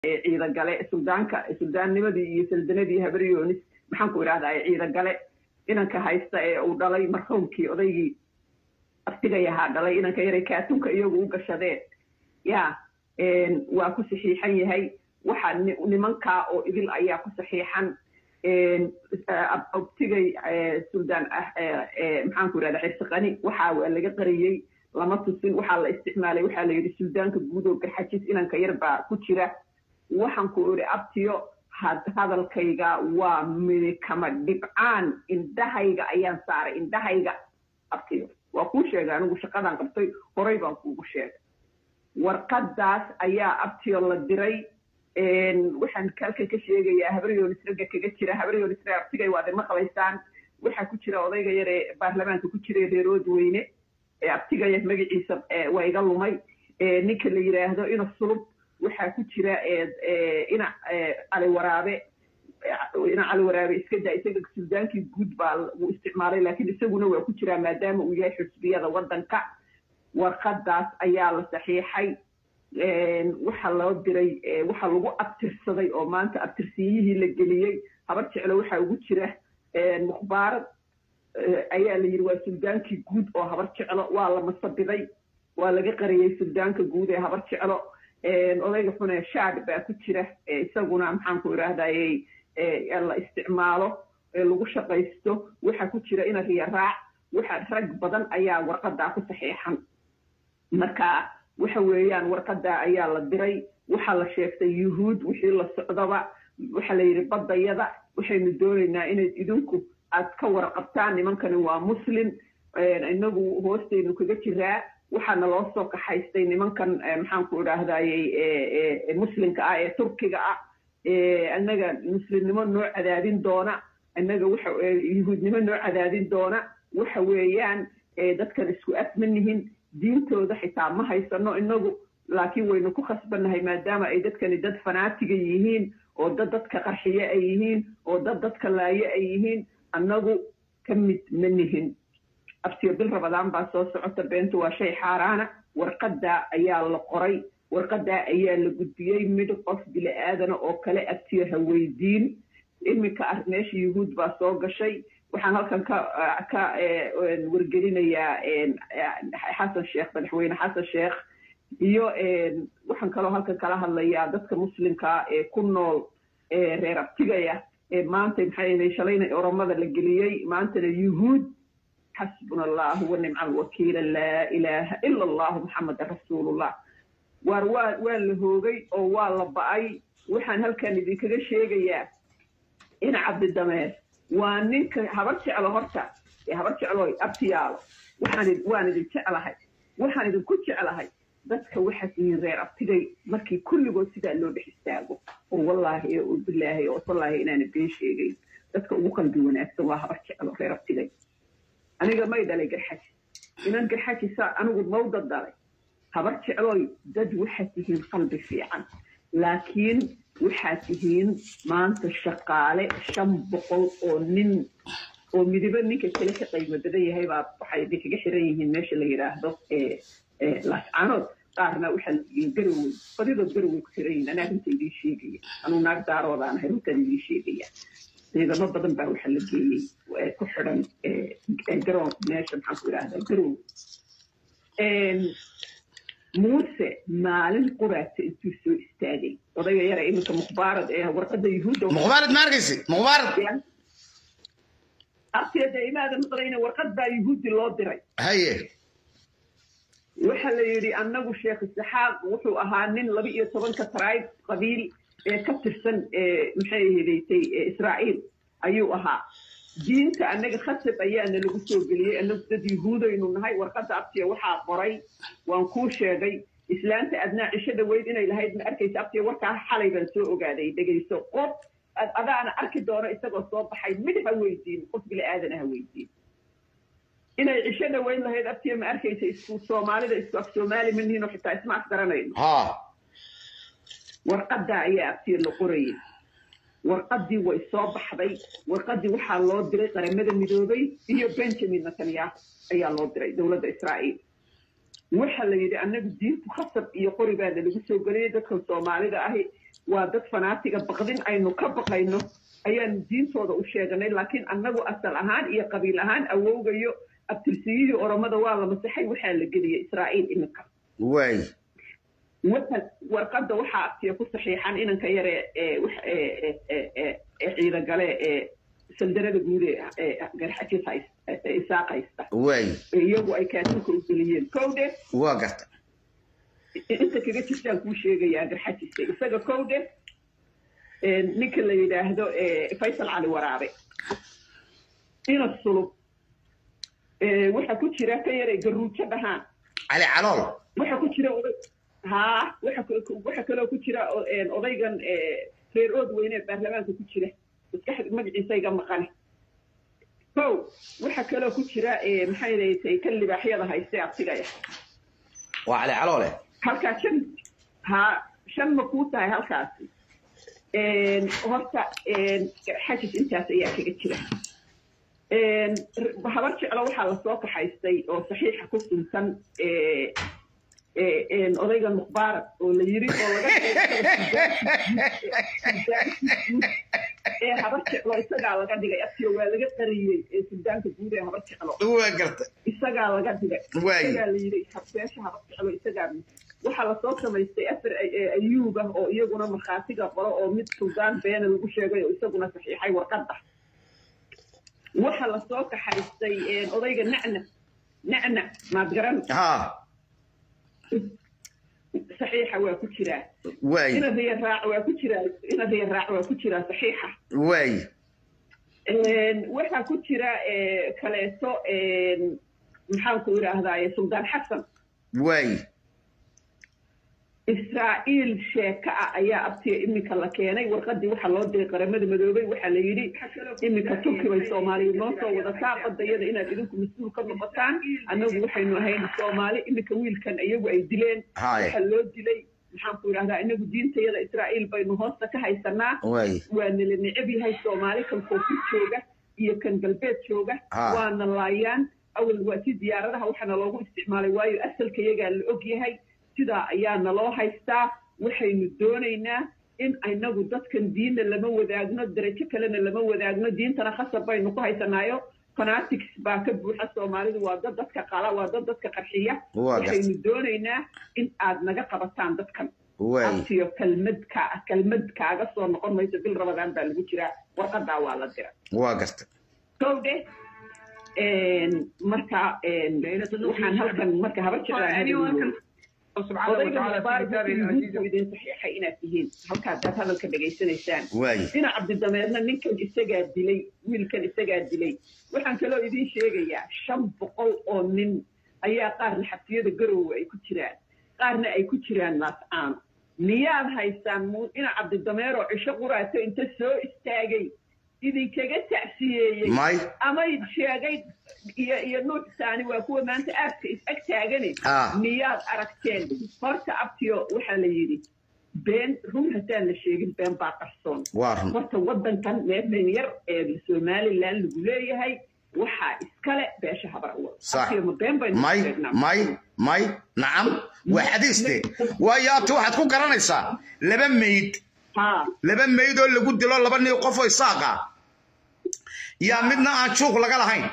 ciidagale suldaanka suldaannimadii iyo saldanadii habaryoonis maxaan ku idhahdaa ciidagale inanka haysta ee uu dhalay marxuumkii odaygii abtigay ahaa dhalay inanka yaray kaatunka iyagu u gashadeen ya waa ku saxiixan yahay waxa nimankaa oo idil ayaa ku saxiixan abtigay suldaan maxaan ku idhahdaa xirsiqani waxa waa laga qariyey lama tusin waxaa la isticmaalay waxaa la yidhi suldaanka guud oo garxajis inanka yar baa ku jira waxaan ku idhi abtiyo hadalkayga waa midikama dhibcaan indhahayga ayaan saaray indhahayga abtiyo waa kuu sheegay anigu shaqadaan qabtay horay baan kuugu sheegay warqadaas ayaa abtiyo la diray waxaan halkan ka sheegayaa habaryoonis ragga kaga jira habaryoonis rag abtigay waad maqlaysaan waxaa ku jira odayga yar ee baarlamaanka ku jira reerood weyne abtigaya magaciisa waa iga lumay ninka la yidhaahdo ina sulub waxaa ku jira ina cali waraabe ina cali waraabe iska daa isaga suldaankii guud baa uu isticmaalay laakiin isaguna waa ku jiraa maadaama uu yahay xusbiyada waddanka warqadaas ayaa la saxiixay waxa loo diray waxa lagu abtirsaday oo maanta abtirsiyihii la geliyey habar jeclo waxaa ugu jira mukhbaarad ayaa la yidhi waa suldaankii guud oo habar jeclo waa la masabiday waa laga qariyey suldaanka guud ee habar jeclo odayga xune shaad baa ku jira isaguna maxaan ku idhahdayy la isticmaalo lagu shaqaysto waxaa ku jira ina riya raac waxa rag badan ayaa warqadaa ku saxiixan marka waxa weeyaan warqadaa ayaa la diray waxaa la sheegtay yuhuud wixii la socdaba waxaa la yidhi baddayada waxaynu doonaynaa inayd idinku aad ka warqabtaan nimankani waa muslim inagu hoostaynu kaga jiraa waxaana loo soo kaxaystay nimankan maxaan ku idhaahdayy muslimka ah ee turkiga ah annaga muslimnimo noo cadaadin doona annaga waxa yuhuudnimo noo cadaadin doona waxa weeyaan dadkan isku afma nihin diintooda xitaa ma haysano inagu laakiin waynu ku khasbannahay maadaama ay dadkani dad fanaatiga yihiin oo dad dadka qarxiye ay yihiin oo dad dadka laaye ay yihiin annagu ka mid ma nihin abtiyo bil rabadaan baa soo socota beentu waa shay xaaraana warqadaa ayaa la qoray warqadaa ayaa la gudbiyey mid qof bili aadana oo kale abtiyo ha weydiin iminka ar meesha yuhuud baa soo gashay waxaan halkan ka ka wargelinayaa xasan sheekh madaxweyne xasan sheekh iyo waxaan kaloo halkan kala hadlayaa dadka muslimkaa ee ku nool reer abtigaya ee maanta maxay ahayd shalayna oromada la geliyey maantana yuhuud xasbuna allahu wanicma alwakiila laa ilaaha ila allahu muxamadan rasuulullah waar waa waa la hoogay oo waa la ba'ay waxaan halkan idinkaga sheegayaa in cabdidameer waa ninka habar jeclo horta ee habar jeclooy abtiyaalo waxaan waan idin jeclahay waxaan idinku jeclahay dadka waxaad yihiin reer abtigay markii kulligood sidaa loo dhex istaago oo wallaahi oo bilaahi oo tallaahi inaana been sheegayn dadka ugu qalbi wanaagsan waa habar jeclo reer abtigay aniga may dhalay garxaji inan garxaji saa anigu mawda dhalay habar jeclooy dad waxaad tihiin qalbi fiican laakiin waxaad tihiin maanta shaqaale shan boqol oo nin oo midibo ninka kale ka qaymo badan yahay baa waxay idinkaga xiran yihiin meesha la yidhaahdo laascaanood qaarna waxaa layihiin garowey badidood garowey ku xiran yihiin anaa runta idiin sheegaya anuu naag daaroodaan ahay runtaan idiin sheegaya ciidamo badan baa waxaa la geeyey ku xidhan garoon meesha maxaan ku idhahdaa garow muuse maalin quraata intuu soo istaagay odayga yara iminka mukhbaarad ee warqada yuhuudda mukhbaarad ma arkaysi mukhbaarad abteeda imaada maqlayna warqad baa yuhuudi loo diray haye waxa la yidhi annagu sheekh isaxaaq wuxuu ahaa nin laba iyo tobanka taraayb qabiil ee ka tirsan maxay hedaysay israa'iil ayuu ahaa diinta annaga khasab ayaana lagu soo geliyey annagu dad yuhuudaynu nahay warqadda abtiya waxaa qoray waan kuu sheegay islaanta adnaa cisho dhaweyd inay lahayd ma arkaysa abtiya warkaa xalay baan soo ogaaday dhegayso qof adaana arki doono isagoo soo baxay mid ha weydiin qof bili aadana ha weydiin inay cisho dhaweyd lahayd abtiya ma arkaysa isku soomaalida isku af soomaali ma nihin oo xitaa isma afgaranayno ha warqaddaa ayaa abtiya la qorayay warqaddii way soo baxday warqaddii waxaa loo diray qaramada midoobay iyo benjamin netanyahu ayaa loo diray dowladda israa'iil waxa la yidhi annagu diintu khasab iyo qori baana lagu soo geliyey dadkan soomaalida ahi waa dad fanaatiga baqdin aynu ka baqayno ayaanu diintooda u sheeganay laakiin annagu asal ahaan iyo qabiil ahaan awowgayo abtirsiyihii oromada waa la masaxay waxaa la geliyey israa'iil iminka waay warqadda waxaa abtiya ku saxiixan inanka yare ee ciidagale ee sandarada guud ee garxajis isaaq haysta waay iyagu ay kaatinka u geliyeen kowdhe waa garta inta kaga jirtaan kuu sheegayaa garxajiska isaga kowdhe ninka la yidhaahdo faysal cali waraabe ina sulub waxa ku jira ka yaray garuujo dhahaan cali calool waxa ku jira haa waxa kaloo ku jira odaygan reer ood weyne ee baarlamaanka ku jira maskaxda magaciisa iga maqane kow waxa kaloo ku jira maxay leeytay kan libaaxyada hayste abtigaya waa cali caloole halkaa shan haa shan ma kuu tahay halkaasi horta xajis intaas ayaa kaga jira habar jeclo waxaa lasoo kaxaystay oo saxiixa ku suntan odayga mukhbaarak oo la yiri oo laga ee habar jeclo isagaa laga dhigay aftiyo waa laga qariyey ee suldaanka guud ee habar jeclo waa garta isagaa laga dhigay Waay. isagaa la yiri beesha habar jeclo isagaa waxaa lasoo samaystay afar ayuub ah oo iyaguna markhaatiga qoro oo mid suldaan beena lagu sheegay oo isaguna saxiixay warqadda waxaa lasoo kaxaystay odayga nacnac nacnac maad garan ha saxiixa waa ku jiraa waay ina riya raac waa ku jiraa ina riya raac waa ku jiraa saxiixa waay waxaa ku jira kaleeto maxaan ku idhaahdaaye suldaan xasan waay israa'iil sheeka ah ayaa abtiga iminka la keenay warqadii waxaa loo diray qaramada madoobay waxaa la yidhi iminka turki bay soomaaliya noo soo wadataa qadayada inaad idinku mas-uul ka noqotaan annagu waxaynu ahayn soomaali iminka wiilkan iyagu ay dileen Haye. waxaa loo dilay maxaan ku idhahdaa inagu diintayada israa'iil baynu hoosta ka haysanaa waay waa nala necab yahay soomaali kan koonfur jooga iyo kan galbeed jooga Ah. waana laayaan awal waa si diyaaradaha waxaana loogu isticmaalay waayo asalka iyagaa la og yahay sidaa ayaa naloo haystaa waxaynu doonaynaa in inagu dadkan diinna lama wadaagno darajo kalena lama wadaagno diintana khasab baynu ku haysanaayo fanatics baa ka buuxa soomaalidu waa dad dadka qala waa dad dadka qarxiya Waa gartay. waxaynu doonaynaa in aad naga qabataan dadkan waay abtiyo kelmad ka kelmad kaaga soo noqon mayso bil rabadaan baa lagu jiraa warqadaa waa la dira waa garta kowde marka waxaan halkan marka habar jeclaan odayga mubaaraku idin saxiixay inaad tihiin halkaa daad hadalka dhegaysanaysaan waay dhinac cabdidameedna ninkan isagaa dilay wiilkan isagaa dilay waxaan kaloo idiin sheegayaa shan boqol oo nin ayaa qaarna xabsiyada garowe ay ku jiraan qaarna ay ku jiraan laascaano miyaad haysaan mu dhinac cabdidameeroo cisho quraato inta soo istaagay idinkaga tacsiyeeyey may ama sheegay iyo iyo nuuc saani waa kuwa maanta aadka is ag taagane Ah. miyaad aragteen horta abtiyo waxaa la yidhi been run haddaan la sheegin been baa qarsoon waa run horta waddankan meeshan yar ee somalilan lagu leeyahay waxaa iskale beesha habar awal Sax. Abtiyo, ma been baynu may sheegnaa? may may nacam waa xadiiste waayo abti waxaad ku garanaysaa laba mayd haa laba mayd oo lagu dilo laba nin qof oo isaaqa yaa midna aan juuq laga lahayn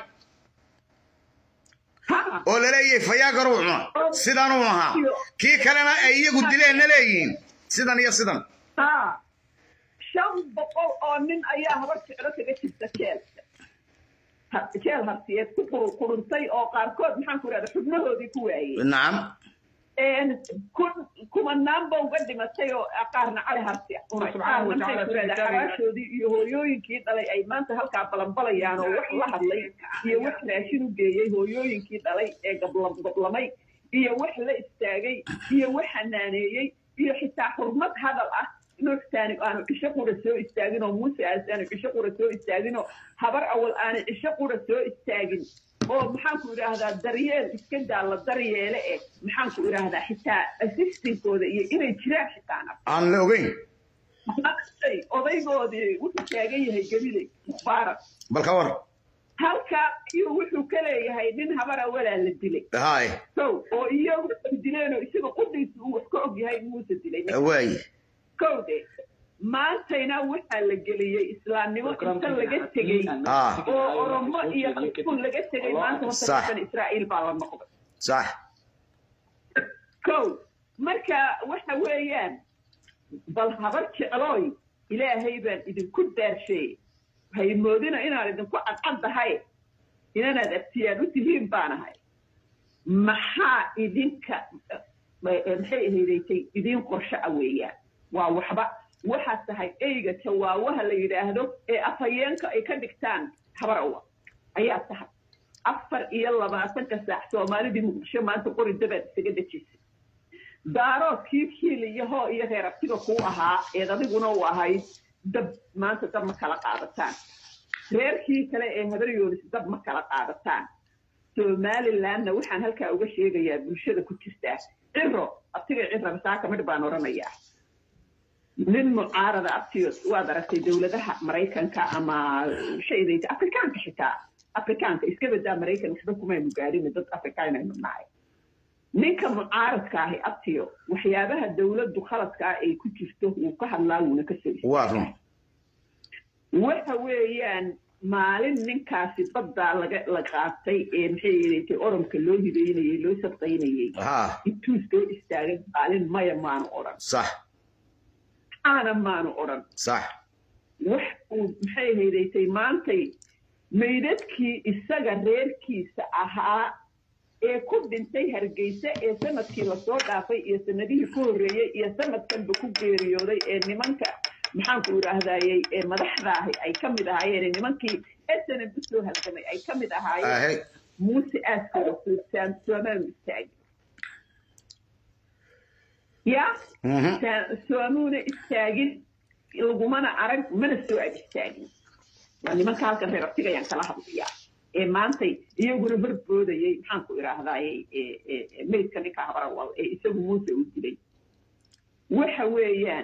haa oo laleeyahay fayaagaruu cuna sidanuu ahaa kii kalena ay iyagu dileenna leeyihiin sidan iyo sidan haa shan boqol oo nin ayaa habar jeclo kaga jirta jeel Ha- jeel hartiyeed ku qur- quruntay oo qaarkood maxaan ku idhahda xubnahoodii ku waayey nacam kun kumanaan ba uga dhimatay oo qaarna cali harti cunay qaarna maxay ku idhahdaa xabaashoodii iyo hooyooyinkii dhalay ay maanta halkaa balanbalayaan oo wax la hadlay iyo wax raashin u geeyey hooyooyinkii dhalay ee gablam gablamay iyo wax la istaagay iyo wax xanaaneeyey iyo xitaa xurmad hadal ah nuuxtaani aanu cisho qura soo istaagin oo muuse aas aanu cisho qura soo istaagin oo habar awal aanu cisho qura soo istaagin oo maxaanku idhaahdaa daryeel iska daa la daryeele eh maxaanku idhaahdaa xitaa assistinkooda iyo inay jiraan xitaana aan la ogeyn odaygoodii wuxuu taagan yahay gabiley mubaarak bal ka war halkaa ayuu wuxuu ka leeyahay nin habar awalaa la dilay haay sow oo iyagu ay dileen oo isaga qudhiisa uu wax ka og yahay muuse dilay waay kowde maantayna waxaa la geliyey islaamnimo inta laga tegey Ah. oo oromo iyo qasbun laga tegey maanta Sax. horta israa'iil baa la noqday sax kow marka waxa weeyaan bal habar jeclooy ilaahay baan idinku daarsheey haymoodina inaan idinku cadcaddahay inanaad abtiyaan u tihiin baanahay maxaa idinka eh, maxay ahaydaysay idiin qorsho a weeyaan waa waxba waxaad tahay eyga jawaawaha la yidhaahdo ee afhayeenka ay ka dhigtaan habarowa ayaa tahay afar iyo labaatanka saac soomaalidii muqdisho maanta qori dabaad isaga dejisay daaroodkii kiil iyo hoo iyo reer abtiga kuu ahaa eed adiguna u ahayd dab maanta dab ma kala qaadataan reerkii kale ee habaryoonis dab ma kala qaadataan somalilandna waxaan halkaa uga sheegayaa bulshada ku jirtaa ciro abtiga cira masaaka midh baan odhanayaa nin mucaarada abtiyo waad aragtay dowladaha maraykanka ama shaydayta afrikaanka xitaa afrikaanka iska badaa maraykan waxba kumaynu gaadhin dad afrikaanaynu nahay ninka mucaaradka ahi abtiyo waxyaabaha dowladdu khaladka ah ay ku jirto wuu ka hadlaa wuuna ka soo waa run waxa weeyaan maalin ninkaasi baddaa laga la qaatay ee maxay yeelatay oromka loo hibeynayey loo sabqaynayey ha intuu soo istaagay maalin maya maanu odhan sax aana maanu odhan sax wax uu maxay haydaysay maantay maydadkii isaga reerkiisa ahaa ee ku dhintay hargeysa ee sanadkii lasoo dhaafay iyo sanadihii ku horreeyey iyo sanadkanba ku geeriyooday ee nimanka maxaanku idhaahdayey ee madaxda ahi ay ka mid ahaayeen ee nimankii snm u soo halgamay ay ka mid ahaayeen ahe muuse aaskooda suusaan soomaanu istaagin ya Mhm. Sa- soomuuna istaagin lagumana arag mana soo ag istaagin waa nimanka halkan reer abtigayaan kala hadlayaa ee maantay iyaguna horboodayey maxaan ku idhaahdayey ee- ee- ee meydka ninka habarawal ee isagu muuse uu dilay waxa weeyaan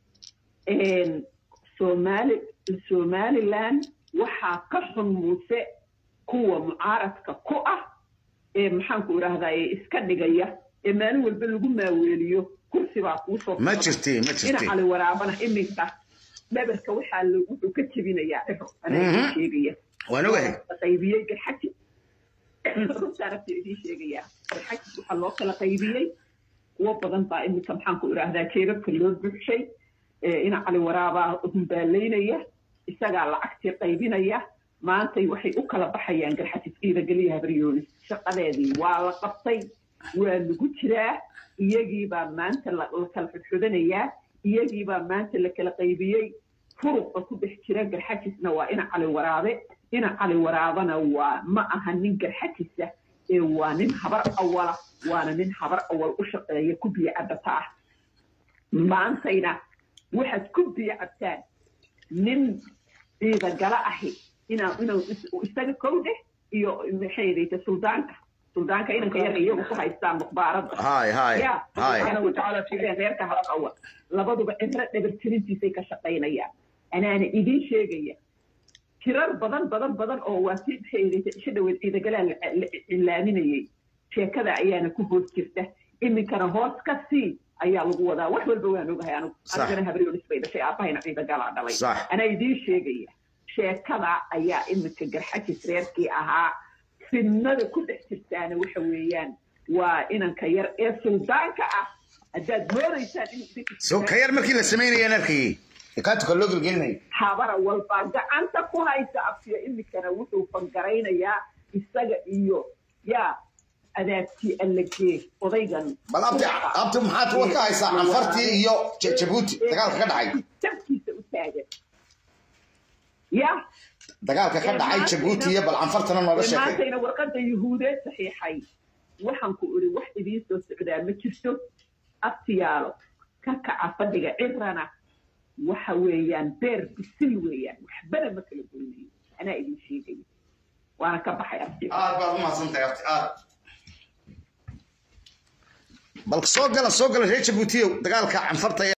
een, Somali somaliland waxaa ka xun muuse kuwa mucaaradka ku ah ee maxaanku idhaahdaye iska dhigaya ee maalin walba lagu maaweeliyo kursi baa kuu soo ma socda. jirti ma ina jirti cali waraabana iminka dhabarka waxaa la- wuxuu ka jebinayaa ciro anaa Mhm. idiin sheegaya waan ogahay la qaybiyey garxaji runtaa rabta idiin sheegayaa garxaji waxaa loo kala qaybiyey kuwo badan baa iminka maxaan ku idhaahdaa jeebabka loo buuxshay ee ina cali waraabaa humbaalaynaya isagaa lacagtii qaybinaya maantay waxay u kala baxayaan garxaji ciidageliya habaryoonis shaqadeedii waa la qabtay waa lagu jiraa iyagiibaa maanta la la kala xudxudanayaa iyagiibaa maanta la kala qaybiyey furuqa ku dhex jira garxajisna waa ina cali waraabe ina cali waraabana waa ma aha nin garxajisa ee waa nin habar awala waana nin habar awal u shaqeeya ku biyo cabata ah maantayna waxaad ku biyo cabtaan nin ciidagala ahi inaa inuu is- isaga kowdeh iyo maxay yidhahda suldaanka suldaanka inanka yar iyagu ku haystaan mukhbaaradda hay hay ya hay subxaana watacaala fiireen reerka habar awal labaduba cibro dhabartirintiisay ka shaqaynayaan anaana idiin sheegaya tirar badan badan badan oo waa si maxay yidhahda isha dhaweed ciidagalaa la la cilaaminayay sheekada ayaana ku hoos jirta iminkana hoos ka sii ayaa lagu wadaa wax walba waan ogahay anigu Sax. anigana habaryonis bay dhashay aabahayna ciidagalaa dhalay Sax. anaa idiin sheegaya sheekada ayaa iminka garxajis reerkii ahaa fidnada ku dhex jirtaana waxa weeyaan waa inanka yar ee suldaanka ah haddaad moodaysaan inuu idinka so ka yar markii la samaynayaan arkayey ikaatuka loo gelgelinay habara walbaa gacanta ku haysa afkiyo iminkana wuxuu fangaraynayaa isaga iyo yaa adaabtii allagee odaygan bal abti abti maxaad kuwa ka haysaa canfartii iyo Ja- jabuuti dagaalka ka dhacay tabkiisa u taagan ya dagaalka ka dhacay jabuuti iyo bal canfartana nooga sheekay maantayna warqadda yuhuudeed saxiixay waxaan ku iri wax idiin soo socdaa ma jirto abtiyaalo ka kaca fadhiga cirana waxa weeyaan beer bisil weeyaan waxbana ma kala goynayo anaa idiin sheegaya waana ka baxay abtiyo aad baad u mahadsantahay abti aad bal soo gala soo gala reer jabuutiyow dagaalka canfarta